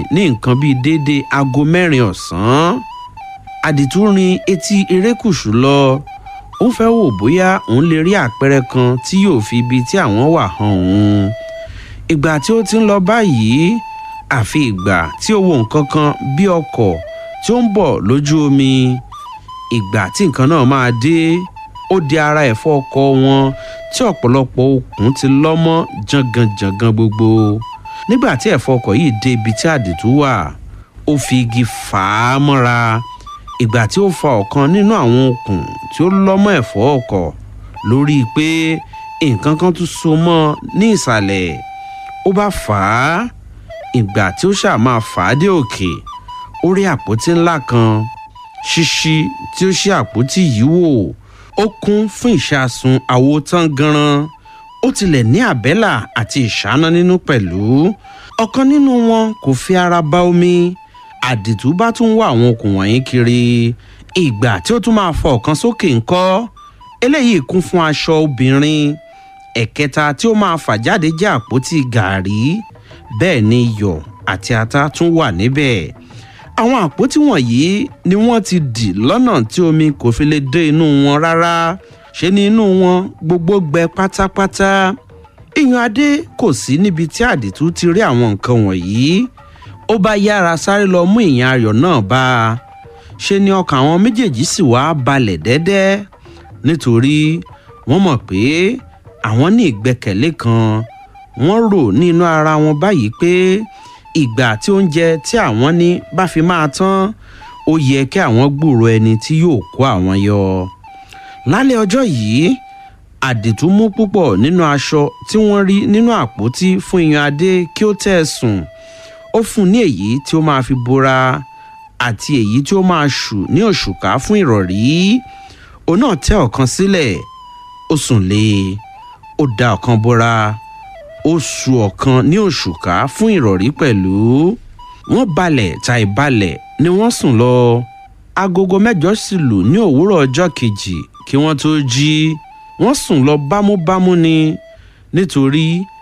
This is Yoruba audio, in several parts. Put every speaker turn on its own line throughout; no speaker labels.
ní nǹkan bíi déédéé aago mẹ́rin ọ̀sán àdìtú rin etí erékùṣù lọ ó fẹ́ wò bóyá òun lè rí àpẹẹrẹ kan tí yóò fi ibi tí àwọn wà hàn òun ìgbà tí ó ti ń lọ báyìí àfi ìgbà tí ó wo nǹkan kan bí ọkọ̀ tí ó ń bọ̀ lójú omi ìgbà tí nǹkan náà máa dé ó di ara ẹ̀fọ́ ọkọ̀ wọn tí ọ̀pọ̀lọpọ̀ okùn ti lọ́mọ́ jangan-jangan gbogbo nígbà tí ẹ̀fọ́ ọkọ̀ yìí dé ibi tí àdìtú wà ó fi igi fà á mọ́ra ìgbà tí ó fa ọ̀kan nínú àwọn okùn tí ó lọ́mọ́ ẹ̀fọ́ ọkọ̀ lórí pé nǹkan kan tún so mọ́ ní ìsàlẹ̀ ó bá fà á ìgbà tí ó ṣáà máa fà á dé òkè ó rí àpótí ńlá kan ṣíṣí tí ó ṣí àpótí yìí wò ó kún fún ìṣàsùn àwo tán ganan ó tilẹ̀ ní àbẹ́là àti ìṣáná nínú pẹ̀lú ọ̀kan nínú wọn kò fi ara bá omi àdìtú bá tún wá àwọn okùn wọ̀nyí kiri ìgbà tí ó tún máa fọ ọ̀kan sókè ńkọ́ eléyìí kún fún aṣọ obìnrin ẹ̀kẹta tí ó máa fà jáde jẹ́ àpótí gàárì bẹ́ẹ̀ ni iyọ̀ àti ata tún wà níbẹ̀ àwọn àpótí wọ̀nyí ni wọ́n ti dì lọ́nà tí omi kò fi lè dé inú wọn rárá ṣe ni inú wọn gbogbo gbẹ pátápátá ìyàn adé kò sí níbi tí àdìtú ti rí àwọn nǹkan wọ̀nyí ó bá yára sáré lọ mú ìyàn ayọ̀ náà bá a ṣe ni ọkàn àwọn méjèèjì sì wá balẹ̀ dẹ́dẹ́ nítorí wọ́n mọ̀ pé àwọn ní ìgbẹ́kẹ̀lé kan wọ́n rò ní inú ara wọn báyìí pé ìgbà tí oúnjẹ tí àwọn ní bá fi máa tán ó yẹ kí àwọn gbúrò ẹni tí yóò kó àwọn yọ. lálẹ́ ọjọ́ yìí àdìtú mú púpọ̀ nínú aṣọ tí wọ́n rí nínú àpótí fún iyan adé kí ó tẹ̀ sùn ó fún un ní èyí tí ó máa fi bora àti èyí tí ó máa ṣù ní òṣùká fún ìrọ̀rí òun náà tẹ́ ọ̀kan sílẹ̀ ó sùn lé e ó da ọ̀kan bora ó su ọ̀kan ní òṣùká fún ìrọ̀rí pẹ̀lú wọ́n balẹ̀ tàì balẹ̀ ni wọ́n sùn lọ agogo mẹ́jọ sì lù ní òwúrọ̀ ọjọ́ kejì kí wọ́n tó jí wọ́n sùn lọ bámúbámú ni nítorí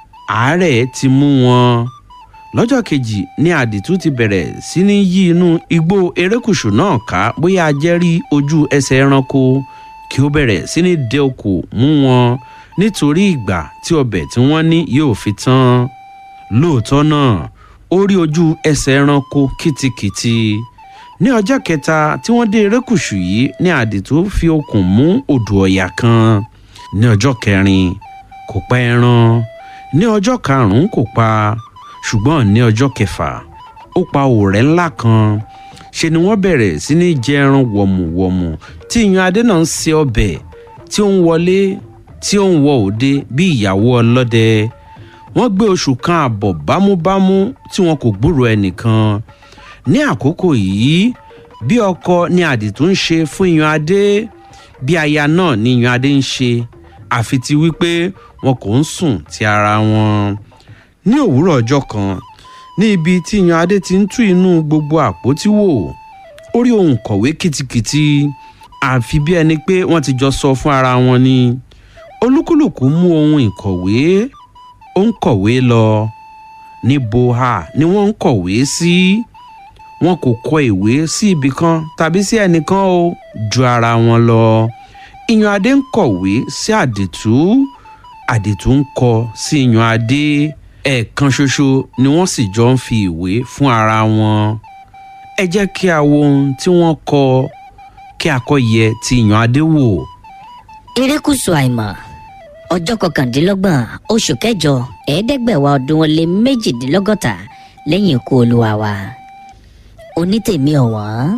àárẹ̀ ti mú wọn lọ́jọ́ kejì ni àdìtú ti bẹ̀rẹ̀ sí ní yí inú igbó erékùṣù náà ká bóyá ajẹ́rí ojú ẹsẹ̀ ẹranko kí ó bẹ̀rẹ̀ sí ní dé okò mú wọn nítorí ìgbà tí ọbẹ̀ tí wọ́n ní yóò fi tán lóòótọ́ náà ó rí ojú ẹsẹ̀ ẹranko kìtìkìtì ní ọjọ́ kẹta tí wọ́n dé erékùṣù yìí ní àdìtú fi okùn mú odò ọ̀yà kan ní ọjọ́ kẹrin kò pa ẹran ní ọjọ́ karùn-ún kò pa ṣùgbọ́n ní ọjọ́ kẹfà ó pa òrẹ́ ńlá kan ṣe ni wọ́n bẹ̀rẹ̀ sí ní jẹ ẹran wọ̀mùwọ̀mù tí ìyan adé náà ń se ọbẹ̀ tí ó ń wọlé tí ó ń wọ òde bí ìyàwó ọlọ́dẹ wọ́n gbé oṣù kan àbọ̀ bámúbámú tí wọn kò gbúrò ẹnìkan ní àkókò yìí bí ọkọ ni àdìtú ń ṣe fún ìyan adé bí aya náà ni ìyan adé ń ṣe àfi ti wípé wọn kò ń sùn ti ara wọn ní òwúrọ̀ ọjọ́ kan ní ibi tí ìyan adé ti ń tú inú gbogbo àpótí wò ó rí ohun kọ̀wé kìtìkìtì àfi bí ẹni pé wọ́n ti jọ sọ fún ara wọn ni olúkúlùkù mú ohun ìkọ̀wé ó ń kọ̀wé lọ níbo ha ni wọ́n ń kọ̀wé sí wọn kò kọ ìwé sí ibì kan tàbí sí ẹnìkan o ju ara wọn lọ ìyan adé ń kọ̀wé sí àdìtú àdìtú ń kọ sí ìyan adé ẹ̀ẹ̀kan ṣoṣo ni wọ́n sì jọ ń fi ìwé fún ara wọn ẹ jẹ́ kí a wo ohun tí wọ́n kọ kí a kọ́ yẹ ti ìyan adé wò.
erékùṣù àìmọ̀ ọjọ́ kọkàndínlọ́gbọ̀n oṣù kẹjọ ẹ̀ẹ́dẹ́gbẹ̀wá ọdún ó lé méjìdínlọ́gọ́ta lẹ́yìn ikú olúwa wa onítèmi ọ̀wọ́n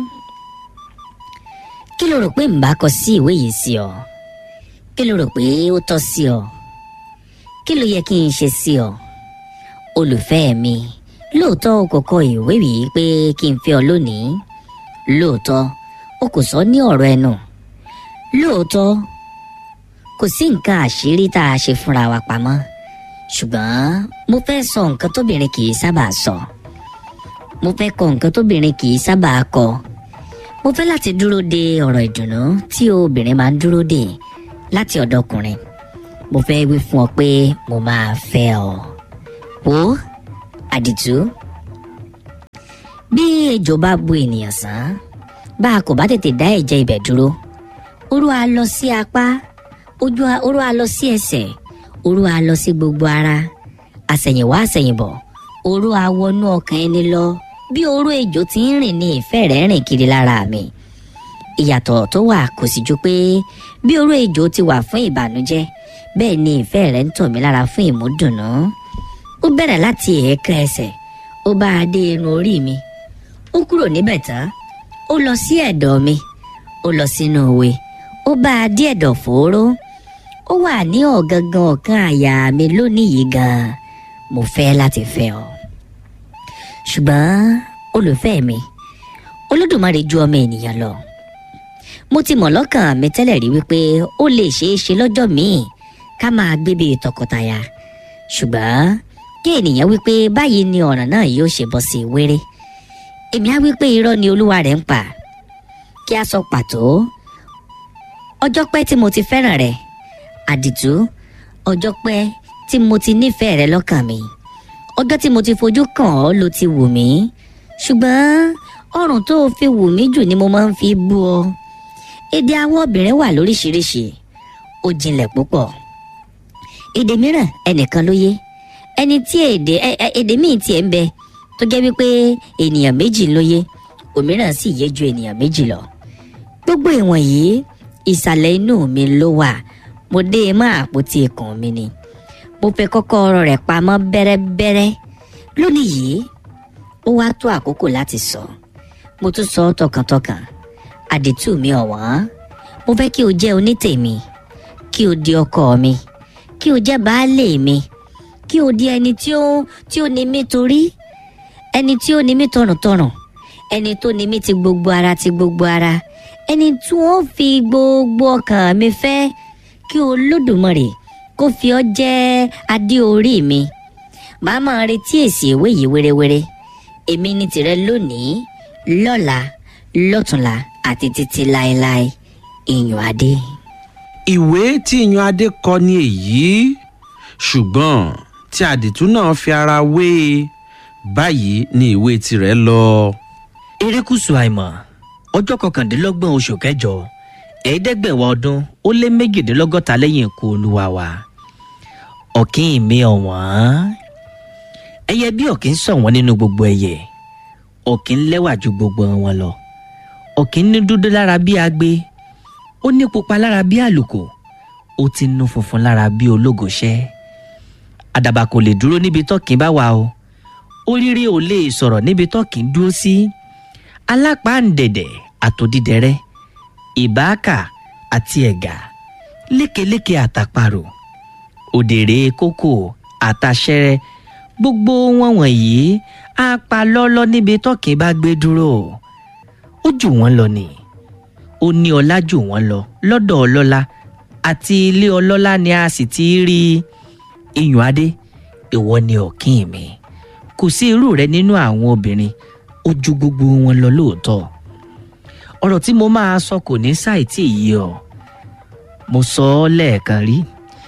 kí ló rò pé ń bá kọ sí ìwé yìí sí ọ kí ló rò pé ó tọ́ sí ọ kí ló yẹ kí n ṣe sí ọ olùfẹ́ mi lóòótọ́ o kò kọ ìwé yìí pé kí n fẹ́ ọ lónìí lóòótọ́ o kò sọ ní ọ̀rọ̀ ẹnu lóòótọ́ kò sí nǹkan àṣírí tá a ṣe fúnra wa pamọ́ ṣùgbọ́n mo fẹ́ sọ nǹkan tóbìnrin kì í sábà sọ mo fẹ́ kọ nǹkan tóbìnrin kì í sábà kọ mo fẹ́ láti dúró de ọ̀rọ̀ ìdùnnú tí obìnrin máa ń dúró de láti ọ̀dọ̀ ọkùnrin mo fẹ́ wí fún ọ pé mo máa fẹ́ ọ wo àdìtú bí ejò bá bu ènìyàn sàn bá a kò bá tètè dá ẹ̀jẹ̀ ibẹ̀ dúró oró a lọ sí apá ojú a oró a lọ sí ẹsẹ̀ oró a lọ sí gbogbo ara àsẹ̀yìnwá àsẹ̀yìnbọ̀ oró a wọnú ọkàn ẹni lọ bí oró ejò ti ń rìn ní ìfẹ́ rẹ̀ rìn kiri lára mi ìyàtọ̀ tó wà kò sì ju pé bí oró ejò ti wà fún ìbànújẹ́ bẹ́ẹ̀ ni ìfẹ́ rẹ̀ ń tọ̀ mí lára fún ìmúdùnnú ó bẹ̀rẹ̀ láti ẹ̀ẹ̀kan ẹsẹ̀ ó bá a dé irun orí mi ó kúrò níbẹ̀ tán ó lọ sí ẹ̀dọ̀ mi ó lọ sínú òwe ó bá a dé ẹ̀dọ̀ fòóró ó wà ní ọ̀gangan ọ̀kan àyà mi lónìí yìí gan-an mo fẹ́ láti fẹ́ ọ. ṣùgbọ́n olùfẹ́ mi olódùmarè ju ọmọ ènìyàn lọ mo ti mọ̀ lọ́kàn mi tẹ́lẹ̀ rí wípé ó lè ṣeé ṣe lọ́jọ́ míì ká máa gbé bíi tọkọtaya ṣùgbọ́n kí ènìyàn wípé báyìí ni ọ̀ràn náà yóò ṣe bọ́ sí wéré èmi á wípé irọ́ ni olúwa rẹ̀ ń pa kí a sọ pàtó ọjọ́ pẹ́ tí mo ti fẹ́ràn rẹ̀ àdìtú ọjọ́ pẹ́ tí mo ti nífẹ̀ẹ́ rẹ lọ́kàn mi ọjọ́ tí mo ti fojú kàn ọ́ ló ti wù mí ṣùgbọ́n ọrùn tó o fi wù mí jù ni mo máa ń fi bú ọ èdè àwọn obìnrin wà lóríṣiríṣi ó jinlẹ̀ púpọ̀ èdè mìíràn ẹnìkan ló yé ẹni tí èdè èdè míì tiẹ̀ ń bẹ tó jẹ́ wípé ènìyàn méjì ló yé òmíràn sì yé ju ènìyàn méjì lọ gbogbo ìwọ̀n yìí ìsàlẹ̀ inú mi ló wà mo dé e mọ́ àpótí ikùn mi ni mo fẹ́ kọ́kọ́rọ́ rẹ̀ pamọ́ bẹ́rẹ́bẹ́rẹ́ lónìí yìí ó wá tó àkókò láti sọ mo tún sọ ọ́ tọkàntọkàn àdìtú mi ọ̀wọ́n mo fẹ́ kí o jẹ́ onítèmi kí o di ọkọ mi kí o jẹ́ baálé mi kí o di ẹni tí ó tí ó ní mí torí ẹni tí ó ní mí tọ̀rùntọ̀rùn ẹni tó ní mí ti gbogbo ara ti gbogbo ara ẹni tí wọ́n fi gbogbo ọkàn mi fẹ́ kí olódùmarè kó fi ọ́ jẹ́ adé orí mi màá máa retí èsì ìwé yìí wérewére èmi ní tìrẹ lónìí lọ́la lọ́tùnla àti títí láéláé ìyàn adé.
ìwé tí ìyan adé kọ ni èyí ṣùgbọ́n tí àdìtú náà fi ara wé e báyìí ni ìwé tirẹ̀ lọ.
erékùṣù àìmọ̀ ọjọ́ kọkàndínlọ́gbọ̀n oṣù kẹjọ ẹ̀ẹ́dẹ́gbẹ̀wá ọdún ó lé méjìdínlọ́gọ́ta lẹ́yìn ikú olúwa wa ọ̀kín mi ọ̀wọ́n ẹyẹ bí ọ̀kín ṣọ̀wọ́n nínú gbogbo ẹyẹ ọ̀kín lẹ́wà ju gbogbo wọn lọ ọ̀kín ní dúdú lára bí agbe ó ní pupa lára bí àlùkò ó ti nu funfun lára bí ológoṣẹ́ àdàbà kò lè dúró níbi tọ́kín bá wà o oríire ò lè sọ̀rọ̀ níbi tọ́kín dúró sí alápáǹdẹ̀dẹ̀ àtòdídẹrẹ́ ìbáàkà àti ẹ̀gà lékeléke àtàparò òdèrè kókò àtàṣẹrẹ gbogbo wọn wọ̀nyí á pa lọ́lọ́ níbi tọ́kín bá gbé dúró ó jù wọ́n lọ ni ó ní ọlá jù wọ́n lọ lọ́dọ̀ ọlọ́lá àti ilé ọlọ́lá ni a sì ti rí iyùn adé ìwọ ni ọ̀kín mi kò sí irú rẹ nínú àwọn obìnrin ó ju gbogbo wọn lọ lóòótọ́ ọ̀rọ̀ tí mo máa sọ kò ní ṣàìtì yìí ọ mo sọ ọ́ lẹ́ẹ̀kan rí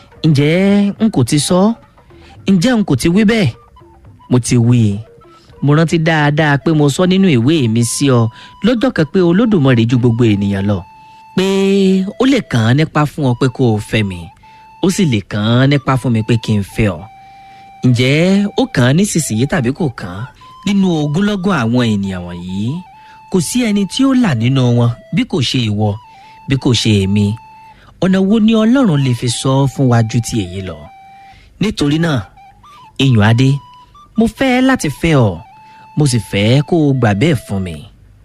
ǹjẹ́ n kò ti sọ ọ́ ǹjẹ́ n kò ti wí bẹ́ẹ̀ mo ti wí i mo rántí dáadáa pé mo sọ nínú ìwé mi sí ọ lọ́jọ́ kan pé olódùmarè ju gbogbo ènìyàn lọ pé ó lè kàn án nípa fún ọ pé kó o fẹ́ mi ó sì lè kàn án nípa fún mi pé kí n fẹ́ ọ ǹjẹ́ ó kàn án nísinsìnyí tàbí kò kàn án nínú ogúnlọ́gọ̀ àwọn ènìyàn wọ̀nyí kò sí ẹni tí ó là nínú wọn bí kò ṣe ìwọ bí kò ṣe èmi ọ̀nà wo ni ọlọ́run lè fi sọ fún wa ju ti èyí lọ nítorí náà iyùn adé mo fẹ́ láti fẹ́ ọ mo sì fẹ́ kó o gbà bẹ́ẹ̀ fún mi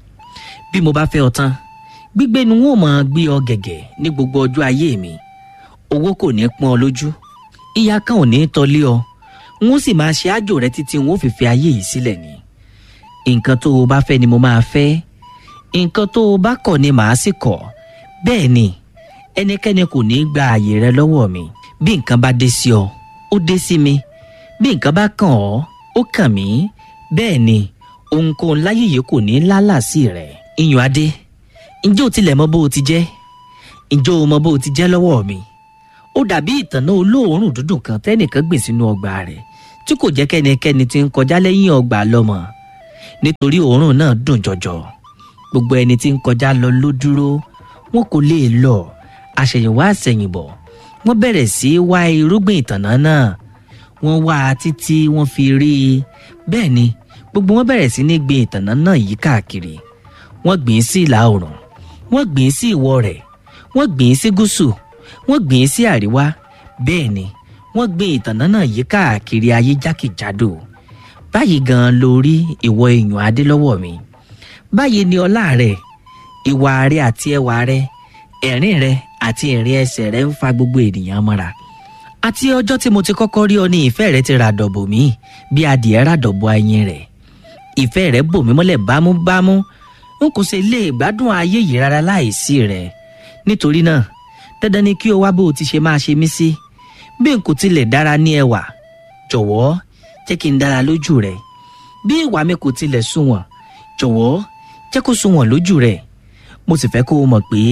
bí mo bá fẹ́ ọ tán gbígbé ni wọn ò máa gbé ọ gẹ̀gẹ̀ ní gbogbo ọjọ́ ayé mi owó kò ní pọ́n ọ lójú ìyà kan ò ní tọ́lé ọ n ó sì máa ṣe àjò rẹ títí n ó fi fi ayé yìí sílẹ̀ ni nǹkan tó o bá fẹ́ ni mo máa fẹ́ nǹkan tó o bá kọ̀ ni màá sì kọ̀ bẹ́ẹ̀ ni ẹnikẹ́ni kò ní gba àyè rẹ lọ́wọ́ mi bí nǹkan bá dé sí ọ ó dé sí mi bí nǹkan bá kàn ọ́ ó kàn mí bẹ́ẹ̀ ni ohunkóhun láyé yìí kò ní lálàsí rẹ̀ iyùn adé ǹjẹ́ o tilẹ̀ mọ bó o ti jẹ́ ǹjẹ́ o mọ bó o ti jẹ́ lọ́wọ́ mi ó dàbí ìtànná olóòórùn dúdùn kan tẹ́nìkan gbìn sínú ọgbà rẹ̀ tí kò jẹ́ kẹ́nikẹ́ni tí ń kọjá lẹ́yìn ọgbà lọ́mọ nítorí òórùn náà dùn jọjọ gbogbo ẹni tí ń kọjá lọ ló dúró wọn kò lè lọ àṣẹ̀yìnwá àṣẹ̀yìnbọ̀ wọ́n bẹ̀rẹ̀ sí í wá irúgbìn ìtànná náà wọ́n wá a títí wọ́n fi rí i bẹ́ẹ̀ ni gbogbo wọn bẹ̀rẹ̀ sí ní gbin ìtànná náà yí káàkiri wọ́n gbìn ín sí ìlà oòrùn wọ́n gbìn ín sí ìwọ̀ rẹ̀ wọ́n gbìn ín sí gúúsù wọ́n gbìn ín sí àríwá bẹ́ẹ̀ ni wọ́n gbin ìtànná náà yí káàkiri ayé jákèjádò báyìí gan-an lórí ìwọ èèyàn adé lọ́wọ́ mi báyìí ni ọlá rẹ ìwà rẹ àti ẹwà rẹ ẹ̀rín rẹ àti ìrìn ẹsẹ̀ rẹ ń fa gbogbo ènìyàn mọ́ra àti ọjọ́ tí mo ti kọ́kọ́ rí ọ ní ìfẹ́ rẹ ti ra dọ̀bò mí bí adìẹ rà dọ̀bò ayin rẹ̀ ìfẹ́ rẹ bò mí mọ́lẹ̀ bámúbámú n kò sì lè gbádùn ayé yìí rárá láìsí rẹ nítorí náà dandan ni kí o wá bó o ti ṣe máa ṣe mí sí bí n kò tilẹ̀ dára ní ẹwà jọ̀wọ́ jẹ́ kí n dára lójú rẹ bí ìwà mi kò tilẹ̀ sunwọ̀n jọ̀wọ́ jẹ́ kó sunwọ̀n lójú rẹ mo sì fẹ́ kó o mọ̀ pé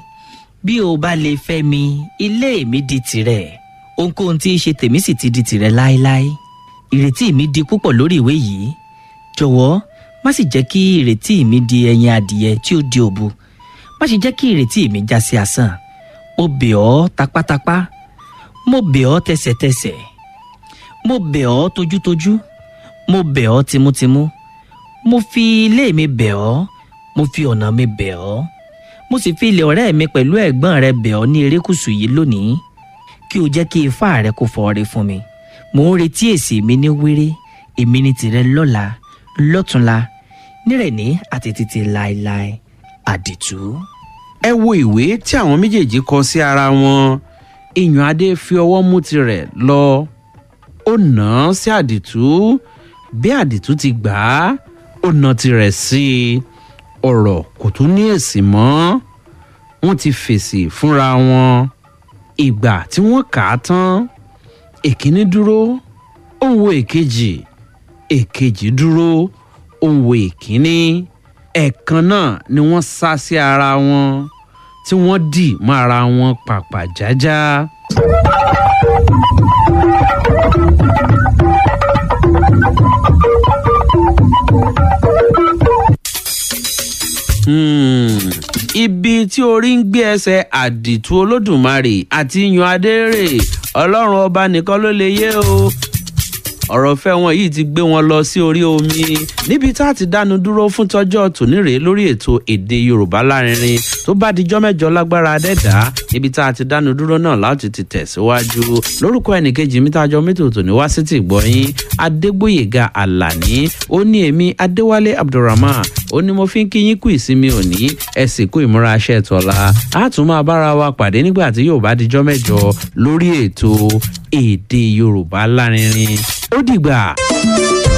bí o bá lè fẹ́ mi ilé mi di tìrẹ ohunkóhun tí í ṣe tèmi sì ti di tìrẹ láéláé ìrètí mi di púpọ̀ lórí ìwé yìí jọ̀wọ́ má sì jẹ́ kí ìrètí mi di ẹyin adìyẹ tí ó di òbu má sì jẹ́ kí ìrètí mi já sí asán mo bẹ̀ ọ́ tapátápá mo bẹ̀ ọ́ tẹsẹ̀tẹsẹ̀ mo bẹ̀ ọ́ tojútojú mo bẹ̀ ọ́ timútimú mo fi ilé mi bẹ̀ ọ́ mo fi ọ̀nà mi bẹ̀ ọ́ mo sì fi ilé ọ̀rẹ́ mi pẹ̀lú ẹ̀gbọ́n rẹ bẹ̀ ọ́ ní erékùṣù yìí lónìí kí o jẹ́ kí ifá rẹ kó fọre fún mi mò ń retí èsì mi ní wéré èmi ní tìrẹ lọ́la lọ́túnla nírẹ̀ní àti títí láéláé àdìtú.
ẹ wo ìwé tí àwọn méjèèjì kọ sí ara wọn èèyàn adé fi ọwọ́ mú tirẹ̀ lọ ó nà án sí àdìtú bí àdìtú ti gbà á ó nà tirẹ̀ sí i ọ̀rọ̀ kò tún ní èsì mọ́ wọ́n ti fèsì fúnra wọn ìgbà tí wọ́n kà á tán èkíní dúró ó ń wo èkejì èkejì dúró ó ń wo èkíní ẹ̀ẹ̀kan náà ni wọ́n sá sí ara wọn tí wọ́n dì mọ́ ara wọn pàpà jájá. Hmm, ibi tí orí ń gbé ẹsẹ̀ àdìtú olódùmarè àti yan adérè ọlọ́run ọba nìkan ló lè yé o ọ̀rọ̀ fẹ́ wọn yìí ti gbé wọn lọ sí orí omi níbi tá a ti dánu dúró fún tọ́jọ́ tòní rèé lórí ètò èdè yorùbá lárinrin tó bá dijọ́ mẹ́jọ lágbára dẹ́dá níbi tá a ti dánu dúró náà láti ti tẹ̀síwájú lórúkọ ẹnìkejì mi tájọ mẹ́tò tòní wá sí ti gbọ́yìn adégbòyèga àlàní ó ní èmi adéwálé abdulrahman ó ní mo fi ń kí yín kú ìsinmi òní ẹ sì kú ìmúra aṣẹ tọ́la á tún máa bára wa pàdé nígbà tí yóò bá dijọ́ mẹ́jọ lórí ètò èdè yorùbá lárinrin ó dìgbà.